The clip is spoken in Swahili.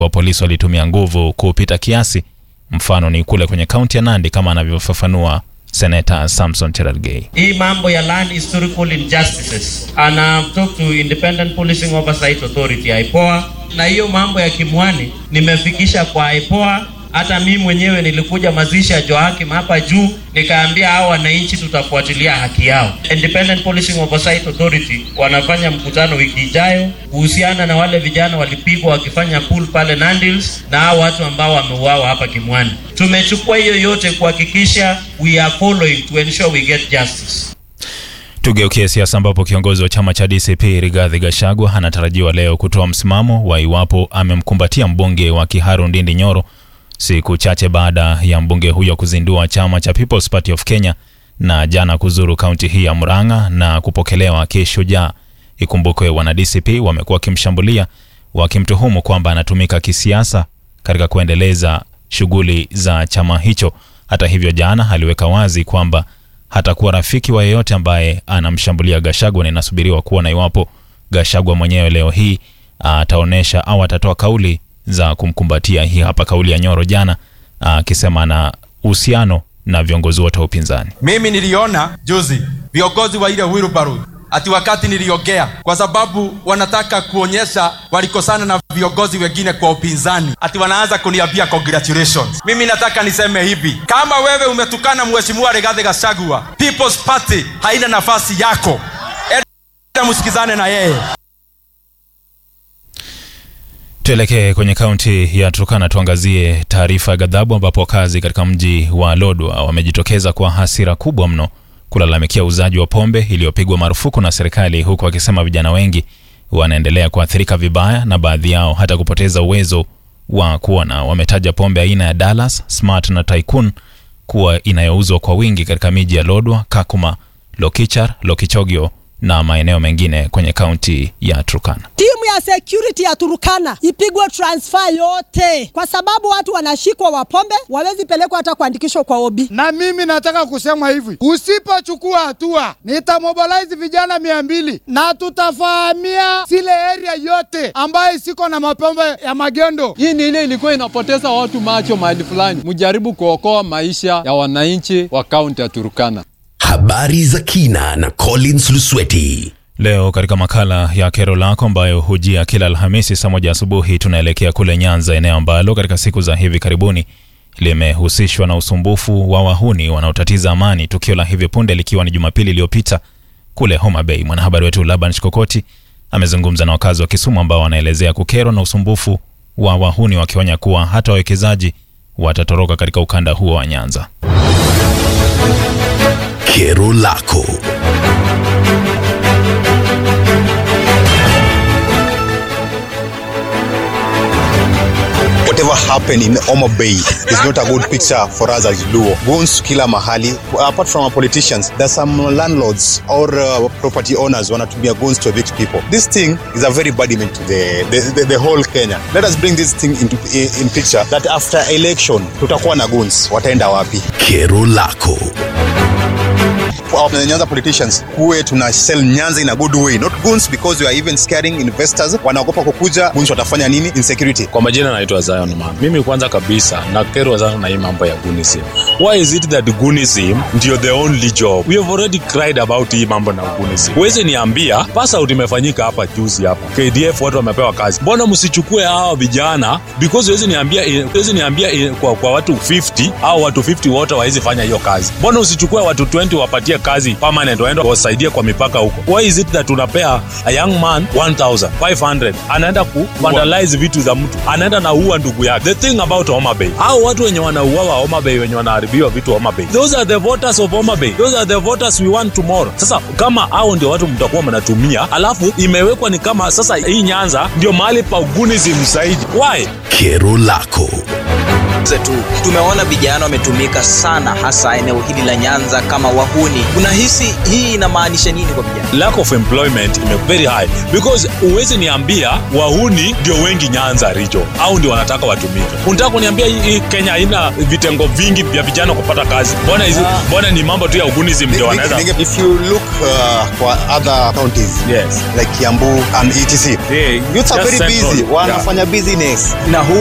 wa polisi walitumia nguvu kupita kiasi. Mfano ni kule kwenye kaunti ya Nandi, kama anavyofafanua Seneta Samson Cherargei. hii mambo ya land historical injustices and I've talked to Independent Policing Oversight Authority IPOA, na hiyo mambo ya Kimwani nimefikisha kwa IPOA. Hata mimi mwenyewe nilikuja mazishi ya Joakim hapa juu, nikaambia hao wananchi tutafuatilia haki yao. Independent Policing Oversight Authority wanafanya mkutano wiki ijayo kuhusiana na wale vijana walipigwa wakifanya pool pale Nandils na hao watu ambao wameuawa hapa Kimwani. Tumechukua hiyo yote kuhakikisha we are following to ensure we get justice. Tugeukie siasa ambapo kiongozi wa chama cha DCP Rigathi Gachagua anatarajiwa leo kutoa msimamo wa iwapo amemkumbatia mbunge wa Kiharu Ndindi Nyoro siku chache baada ya mbunge huyo kuzindua chama cha People's Party of Kenya na jana kuzuru kaunti hii ya Murang'a na kupokelewa kishujaa. Ikumbukwe wana DCP wamekuwa wakimshambulia wakimtuhumu kwamba anatumika kisiasa katika kuendeleza shughuli za chama hicho. Hata hivyo, jana aliweka wazi kwamba hatakuwa rafiki wa yeyote ambaye anamshambulia Gashagwa, na inasubiriwa kuona iwapo Gashagwa mwenyewe leo hii ataonyesha au atatoa kauli za kumkumbatia. Hii hapa kauli ya Nyoro jana akisema ana uhusiano na viongozi wote wa upinzani. Mimi niliona juzi viongozi wa ile wheelbarrow ati wakati niliongea, kwa sababu wanataka kuonyesha walikosana na viongozi wengine kwa upinzani, ati wanaanza kuniambia congratulations. Mimi nataka niseme hivi, kama wewe umetukana mheshimiwa Rigathi Gachagua, People's Party haina nafasi yako, enda msikizane na yeye. Tuelekee kwenye kaunti ya Turkana tuangazie taarifa ya ghadhabu ambapo wakazi katika mji wa Lodwar wamejitokeza kwa hasira kubwa mno kulalamikia uuzaji wa pombe iliyopigwa marufuku na serikali, huku wakisema vijana wengi wanaendelea kuathirika vibaya na baadhi yao hata kupoteza uwezo wa kuona. Wametaja pombe aina ya Dallas, Smart na Tycoon kuwa inayouzwa kwa wingi katika miji ya Lodwar, Kakuma, Lokichar, Lokichogio na maeneo mengine kwenye kaunti ya Turkana. Timu ya security ya Turukana ipigwe transfer yote, kwa sababu watu wanashikwa wapombe, wawezi pelekwa hata kuandikishwa kwa obi. Na mimi nataka kusema hivi, usipochukua hatua nitamobilize vijana mia mbili na tutafahamia zile area yote ambayo siko na mapombe ya magendo. Hii ni ile ilikuwa inapoteza watu macho mahali fulani. Mjaribu kuokoa maisha ya wananchi wa kaunti ya Turukana. Habari za kina na Collins Lusweti. Leo katika makala ya kero lako ambayo hujia kila Alhamisi saa moja asubuhi, tunaelekea kule Nyanza, eneo ambalo katika siku za hivi karibuni limehusishwa na usumbufu wa wahuni wanaotatiza amani, tukio la hivi punde likiwa ni Jumapili iliyopita kule Homa Bay. Mwanahabari wetu Laban Shikokoti amezungumza na wakazi wa Kisumu ambao wanaelezea kukerwa na usumbufu wa wahuni, wakionya kuwa hata wawekezaji watatoroka katika ukanda huo wa Nyanza. Kero lako. whatever happened in Oma Bay is not a good picture for us as Luo. Goons kila mahali. Apart from our politicians, there's some landlords or uh, property owners wanatumia goons to evict people. This thing is a very bad image to the, the, the, the whole Kenya. Let us bring this thing into in, in picture that after election tutakuwa na goons, wataenda wapi? Kero lako. Our Nyanza politicians kuwe tuna sell Nyanza in a good way, not goons because we are even scaring investors. Wanaogopa kukuja, goons watafanya nini? Insecurity. Kwa majina naitwa Zion Man. Mimi kwanza kabisa nakerwa sana na hii mambo ya gunism. Why is it that gunism ndio the only job? We have already cried about hii mambo na gunism. Huwezi niambia pass out imefanyika hapa juzi hapa. KDF watu wamepewa kazi. Mbona msichukue hawa vijana because huwezi niambia huwezi niambia kwa, kwa watu 50 au watu 50 wote hawawezi fanya hiyo kazi. Mbona usichukue watu 20 wapatie kazi permanent waende wasaidie kwa mipaka huko? Why is it that tunapea a young man 1500 anaenda ku vandalize vitu za mtu anaenda na ua ndugu yake. The thing about Homa Bay, hao watu wenye wanauawa Homa Bay, wenye wanaharibiwa vitu Homa Bay, those are the voters of Homa Bay, those are the voters we want tomorrow. Sasa kama hao ndio watu mtakuwa mnatumia, alafu imewekwa ni kama sasa hii Nyanza ndio mahali pa ugunism zaidi. Why? Kero lako. tuzungumze tu. Tumeona vijana wametumika sana, hasa eneo hili la Nyanza kama wahuni. Unahisi hii inamaanisha nini kwa vijana? lack of employment ime very high because uwezi niambia wahuni ndio wengi nyanza rijo au ndio wanataka watumike unataka kuniambia hii hii kenya haina vitengo vingi vya vijana kupata kazi mbona hizi mbona ni mambo tu ya ugunism ndio wanaweza If you look uh, for other counties yes like Kiambu and etc, yeah, youths are just very central. busy, Yeah. wanafanya business. Na huu